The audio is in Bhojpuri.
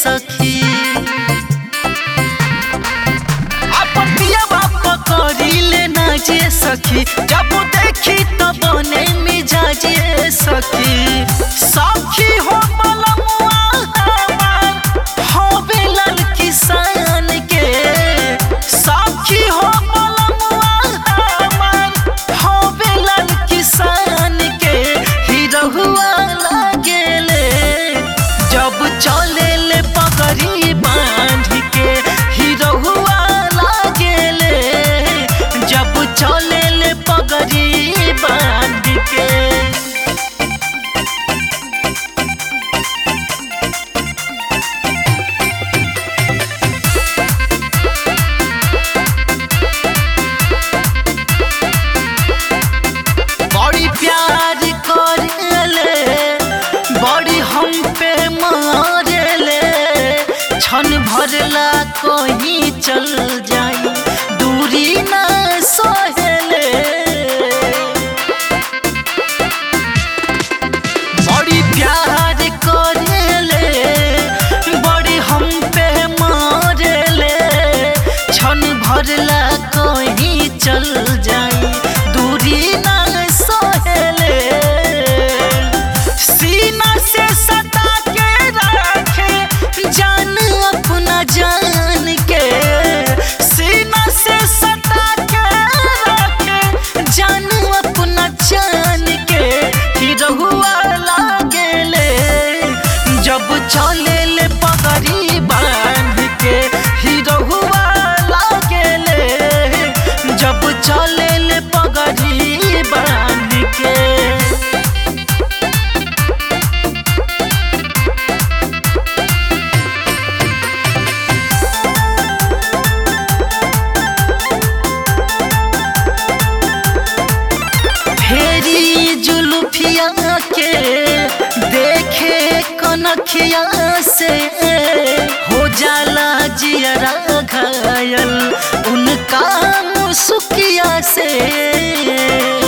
सखी अपनिया बाप करी लेना जे सखी जब देखी तो बने मिजाजे सखी सखी हो बलमुआ हमार हो बेलन किसान के सखी हो बलमुआ हमार हो बेलन किसान के हिरहुआ लागेले जब चले ले पगड़ी बांध के हिरहुआ लागेले जब चले ले पगड़ी बांध के बड़ी प्यार करेले बड़ी हम पे मारेले क्षण भरला कहीं चल जाई दूरी न सहेले बड़ी प्यार करेले बड़ी हम पे मारेले क्षण भरला कहीं चल जाई दूरी न सहेले सीना से सटा के रखे जान अपना जान के सीना से सटा के रखे जान अपना जान के ही रहुआ लागेले जब चले ले पगड़ी बांध के ही रहुआ लागेले जब चले ले पगड़ी बांध के फेरी जुलुफिया के देखे कनखिया से हो जाला जियरा घायल उनका मुसुकिया से